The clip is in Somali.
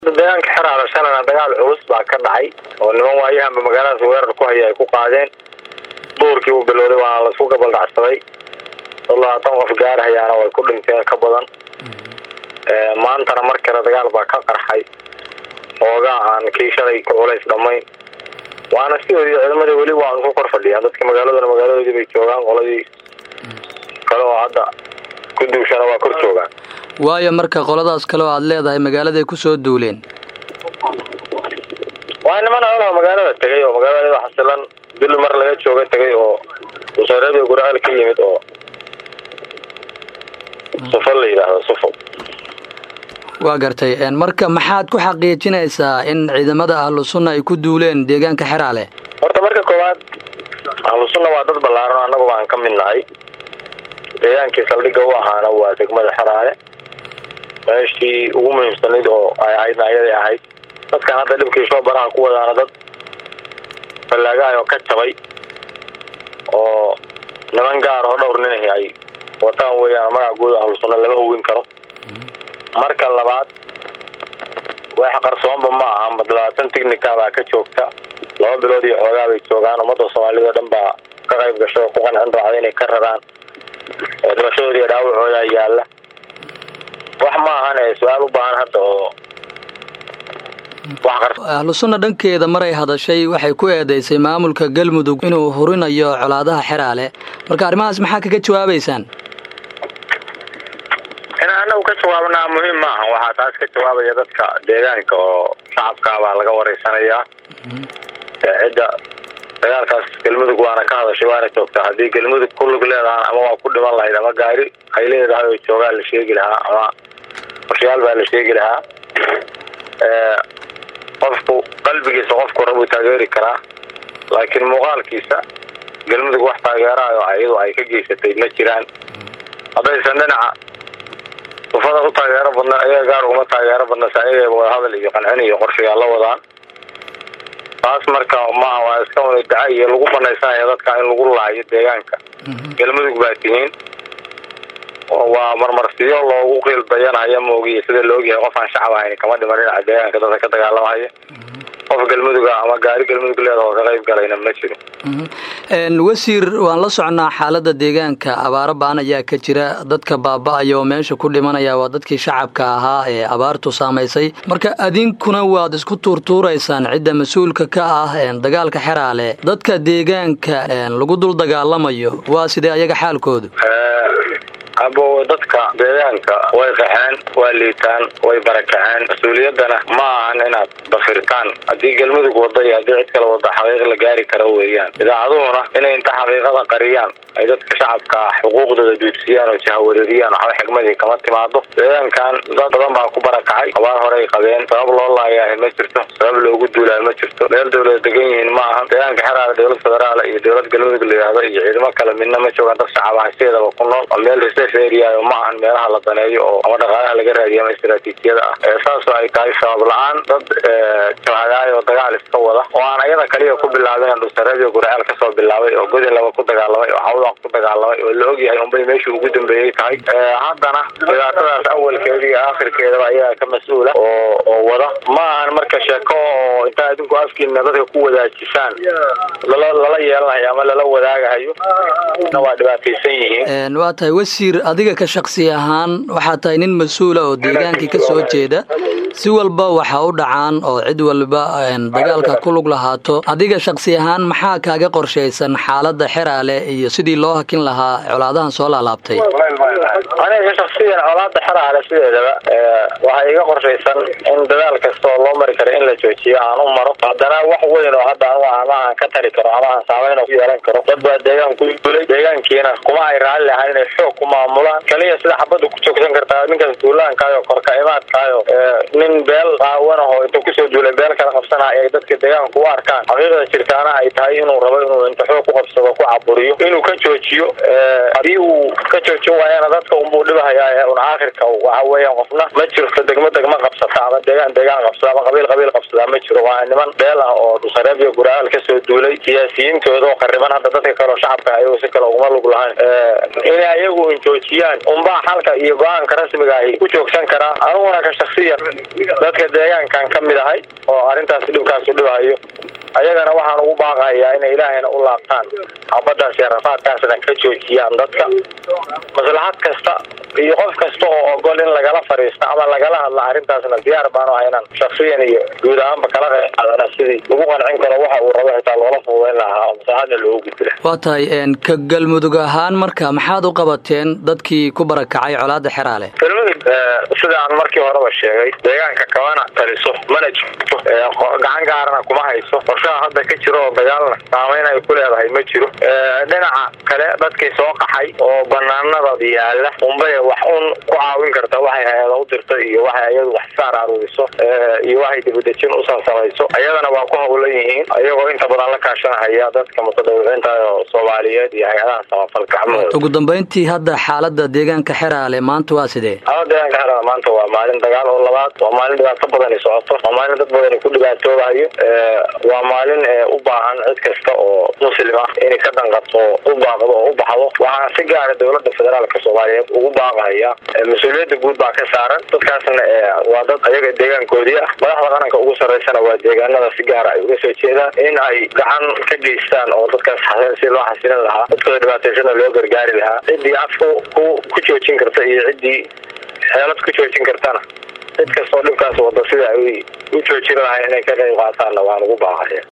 deegaanka xeraale shalana dagaal culus baa ka dhacay oo niman waayahanba magaaladaas weerar ku haya ay ku qaadeen duurkii uu bilowday waana laisku gabaldhacsaday dad labaatan qof gaarahayaana way ku dhinteen ka badan maantana mar kale dagaal baa ka qarxay oogaa aan kii shalay ku culays dhammayn waana sidoodii ciidamadii weli waa isku kor fadhiyaan dadka magaaladana magaaladoodii bay joogaan qoladii kale oo hadda ku duushana waa kor joogaan waayo marka qoladaas kale oo aad leedahay magaaladay ku soo duuleen waa niman olaha magaalada tegay oo magaalada xasilan bil mar laga jooga tegay oo wasaaradii guraceel ka yimid oo sufo la yidhaahdo sufo waa gartay marka maxaad ku xaqiijinaysaa in ciidamada ahlu sunna ay ku duuleen deegaanka xeraale horta marka koowaad ahlu sunna waa dad ballaaran annagu baan ka mid nahay deegaankii saldhigga u ahaana waa degmada xeraale meeshii ugu muhiimsanayd oo ay ahaydna ayaday ahayd dadkan hadda dhibkii soo baraha ku wadaana dad fallaagahay oo ka jabay oo niman gaar oo dhowr nin ahi ay wataan weeyaan magaca guud ahlu sunna lama hogin karo marka labaad wax qarsoonba ma aha mad labaatan tignika baa ka joogta laba bilood iyo xoogaa bay joogaan ummadda soomaalida o dhan baa ka qayb gasho oo ku qancin raacda inay ka raraan dhibashadooda iyo dhaawacooda yaalla wax ma ahan ee su-aal u baahan hadda oo ahlu sunna dhankeeda maray hadashay waxay ku eedeysay maamulka galmudug inuu hurinayo colaadaha xeraale marka arrimahaas maxaa kaga jawaabaysaan inaan anagu ka jawaabnaa muhiim maaha waxaa taas ka jawaabaya dadka deegaanka oo shacabkaa baa laga wareysanayaa cidda dagaalkaas galmudug waana ka hadashay waana joogtaa haddii galmudug ku lug leedahaan ama waa ku dhiman lahayd ama gaari ay leedahay oo joogaa la sheegi lahaa ama qorshayaal baa la sheegi lahaa qofku qalbigiisa qofku rabuu taageeri karaa laakiin muuqaalkiisa galmudug wax taageerayo iyadu ay ka geysatay ma jiraan haddaysan dhinaca sufada u taageero badna ayaga gaar uguma taageero badna se ayagaba wadahadal iyo qancin iyo qorshayaal la wadaan taas marka maaha waa iska wada daca iyo lagu banaysanaya dadka in lagu laayo deegaanka galmudug baa tihiin waa marmarsiyo loogu qiil dayanaya moogiya sida la ogyahay qof aan shacab ahayn kama dhiman dhinaca deegaanka dadka ka dagaalamaya qof galmuduga ama gaari galmudug leeda oo ka qayb galayna ma jiro wasiir waan la socnaa xaaladda deegaanka abaaro baan ayaa ka jira dadka baaba-aya oo meesha ku dhimanaya waa dadkii shacabka ahaa ee abaartu saamaysay marka adinkuna waad isku tuurtuuraysaan cidda mas-uulka ka ah dagaalka xeraale dadka deegaanka lagu dul dagaalamayo waa sidee ayaga xaalkoodu abo dadka deegaanka way qaxeen waa liitaan way barakaceen mas-uuliyaddana ma ahan inaad dafirtaan haddii galmudug wada iyo haddii cid kale wada xaqiiq la gaari karo weeyaan idaacaduhuna inay inta xaqiiqada qariyaan ay dadka shacabka xuquuqdooda duudsiyaan oo jahawareeriyaan waxba xigmadii kama timaado deegaankan dad badan baa ku barakacay abaar horey qabeen sabab loo laayahay ma jirto sabab loogu duulaayo ma jirto meel dawlada degan yihiin ma ahan deegaanka xeraale dowlad federaal iyo dowlad galmudug la yidhaahdo iyo ciidamo kale midna ma joogaan dad shacab ah sideedaba ku nool oo meel area ma ahan meelaha la daneeyo oo ama dhaqaalaha laga raadiyo ama istaraatiijiyada ah saasoo ay tahay sabab la-aan dad jabhadaay oo dagaal iska wada oo aan ayada kaliya ku bilaabin dhusareed iyo gurceel kasoo bilaabay oo godin laba ku dagaalamay oo hawdan ku dagaalamay oo la ogyahay unbay meeshii ugu dambeeyey tahay haddana dhibaatadaas awalkeeda iyo aakhirkeedaba ayagaa ka mas-uula oo oo wada ma ahan marka sheeko oo intaa adinku afkiina dadka ku wadaajisaan lala lala yeelanayo ama lala wadaagahayo waa dhibaataysan yihiin waa tahay wasiir adiga ka shaksi ahaan waxaa tahay nin mas-uula oo deegaankii ka soo jeeda si walba waxa u dhacaan oo cid walba dagaalka ku lug lahaato adiga shaksi ahaan maxaa kaaga qorshaysan xaaladda xeraale iyo sidii loo hakin lahaa colaadahan soo laalaabtay aniga shaksiyan colaada xeraale sideedaba waxaa iga qorshaysan in dadaal kasta oo loo mari karo in la joojiyo aan u maro haddana wax weyn oo hadda anu ama aan ka tari karo ama aan saameyn ku yeelan karo dad baa deegaan ku dulay deegaankiina kuma ay raalli lahaan inay xoog ku maamulaan kaliya sida xabadda ku joogsan kartaa ninkaas duulaankaayo korka imaadkaayo nin beel qaawanaho intuu kusoo duulay beel kala qabsanaya ay dadka deegaanka u arkaan xaqiiqda jirtaana ay tahay inuu rabo inuu inta xoog ku qabsado ku caburiyo inuu ka joojiyo haddii uu ka joojin waayana dadka unbuu dhibahayaa un aakhirka waxa weeyaan qofna ma jirto degmo degmo qabsata ama deegaan deegaan qabsada ama qabiil qabiil qabsadaa ma jiro waa niman beel ah oo dhusareeb iyo guraaal kasoo duulay siyaasiyiintooda oo qariban hadda dadka kale oo shacabka ayago si kale uguma lug lahayn inay ayagu joojiyaan unbaa xalka iyo go-aanka rasmiga ay ku joogsan karaa aniguna ka shaksiyan dadka deegaankan ka mid ahay oo arrintaas dhibkaasu dhibahayo ayagana waxaan ugu baaqayaa inay ilaahayna u laabtaan xabadaas iyo rafaadkaasna ka joojiyaan dadka maslaxad kasta iyo qof kasta oo ogol in lagala fadhiista ama lagala hadla arrintaasna diyaar baanu haynan shaksiyan iyo guud ahaanba kala qayb qaadana sidii lagu qancin karo waxa uu rabo xitaa loola fududayn lahaa oo maslaxadna loogu gudbila waa tahay ka galmudug ahaan marka maxaad u qabateen dadkii ku barakacay colaada xeraale galmudug sida aan markii horeba sheegay deegaanka kamana taliso mana jirto gacan gaarana kuma hayso qorshaha hadda ka jiro oo dagaalna saameyn ay ku leedahay ma jiro dhinaca kale dadkii soo qaxay oo banaanada yaala unbay wax un ku caawin karta waxay hay-ada u dirto iyo waxay ayadu wax saar aruuriso iyo waxay dibadejin u sansamayso ayadana waa ku hawlan yihiin iyagoo inta badan la kaashanahaya dadka mutadawiciinta oo soomaaliyeed iyo hay-adaha samafalka gacmahooda ugu dambeyntii hadda xaalada deegaanka xeraale maanta waa sidee xaalada deegaanka xeraale maanta waa maalin dagaal oo labaad waa maalin dhibaato badani socoto waa maalin dad badani ku dhibaatoobahayo waa maalin u baahan cid kasta oo muslim ah inay ka danqato u baaqdo oo u baxdo waxaan si gaara dowlada federaalka soomaaliyeed ugu baaqaya mas-uuliyadda guud baa ka saaran dadkaasna waa dad ayaga deegaankoodii ah madaxda qaranka ugu sarreysana waa deegaanada si gaara ay uga soo jeedaan in ay gacan ka geystaan oo dadkaas si loo xasilin lahaa dadkooda dhibaataysana loo gargaari lahaa ciddii af ku ku joojin karta iyo ciddii xeelad ku joojin kartana cid kastoo dhibkaas wada sida ay u joojin lahay inay ka qayb qaataanna waan ugu baaqaya